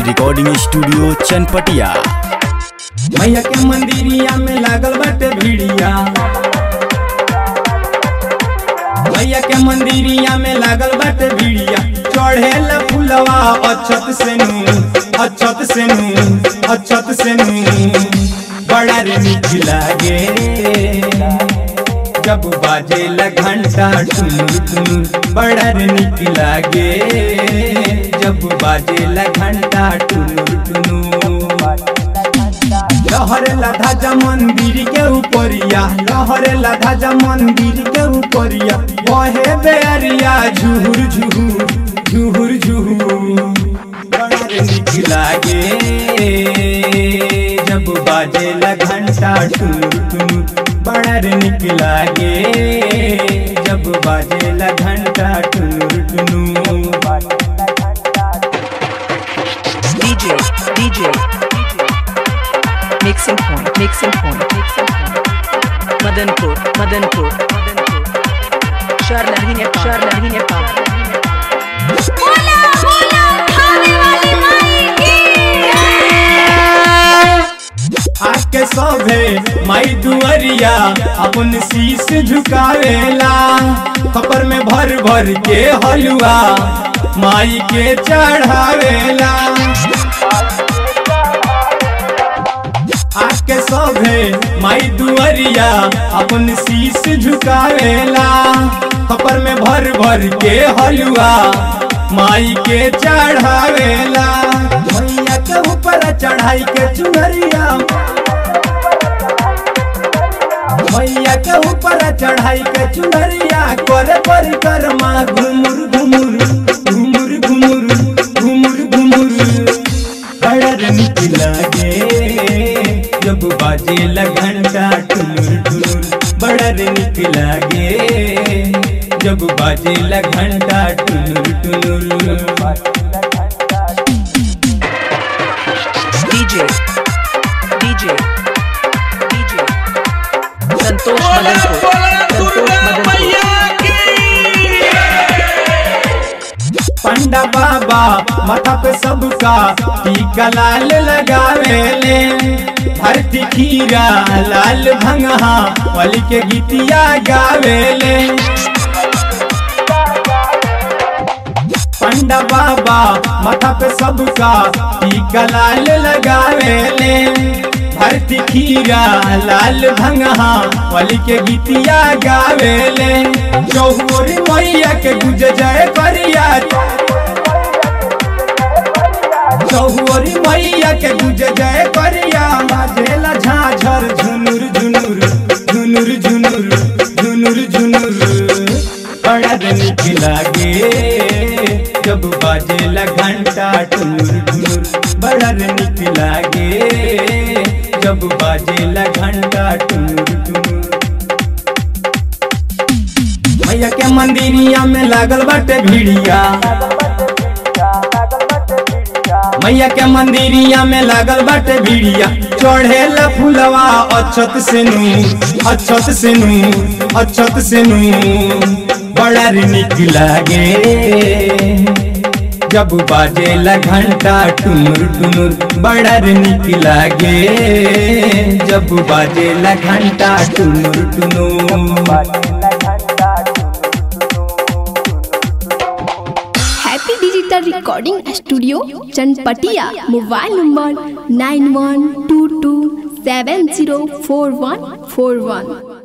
Recording studio Chanpatia मैया के मंदिरिया में लागल बाटे भीड़िया मैया के मंदिरिया में लागल बाटे भीड़िया चढ़ेल फुलवा अछत से नू अछत से नू अछत से नू बड़ा रे नीक लागे जब बाजेला घंटा टुनुर टुनुर बड़ा रे नीक लागे जब बाजेला घंटा टुनुर टुनुर लहरे लाधा मंदिर के ऊपरिया लहरे लाधा मंदिर के ऊपरिया बहे बेरिया झुहुर झुहुर झुहुर झुहुर बड़ा रे नीक लागे जब बाजेला घंटा टुनुर टुनुर बड़ा रे नीक लागे जब बाजेला घंटा टुनुर टुनुर DJ, DJ, mixing point, mixing point, mixing point. Madanpur, Madanpur, Madanpur. Sharlahi Nepal, Sharlahi Nepal. बोला बोला खाने वाली माई की आके सभे माई दुअरिया अपन शीश झुकावेला कपर में भर भर के हलुआ माई के चढ़ावेला आके सभे माई दुअरिया अपन शीश झुकावेला कपर में भर भर के हलुआ माई के चढ़ावेला मैया के ऊपर चढ़ाई के चुनरिया मैया के ऊपर चढ़ाई के चुनरिया करे परिक्रमा घुमुर घुमुर घुमुर घुमुर घुमुर घुमुर बड़ा रे नीक लागे जब बाजे घंटा टुनुर टुनुर बड़ा रे नीक लागे जब बाजे घंटा टुनुर टुनुर DJ, DJ, DJ. Santosh Madanpur, Santosh Madanpur. पंडा बाबा माथा पे सबका टीका लाल लगावेले भरती खीरा लाल भंगहा वाली के गीतिया गावेले पंडा बाबा माथा पे सबका टीका लाल लगावेले भरती खीरा लाल भंगहा वाली के गीतिया गावेले चौहोरी मैया के गुज जय करिया चौहोरी मैया के गुज जय करिया बाजेला झाझर झुनुर झुनुर झुनुर झुनुर झुनुर झुनुर बड़ा नीक लागे जब बाजेला घंटा टुनुर टुनुर बड़ा नीक लागे जब बाजेला घंटा टुनुर टुनुर मैया के मंदिरिया में लागल बाटे भीड़िया मैया के मंदिरिया में लागल बाटे भीड़िया चढ़ेला फुलवा अछत से नू अछत से नू अछत से नू बड़ा रे नीक लागे जब बाजेला घंटा टुनुर टुनुर बड़ा रे नीक लागे जब बाजेला घंटा टुनुर टुनुर happy digital recording studio Chanpatia mobile number nine one two two seven zero four one four वन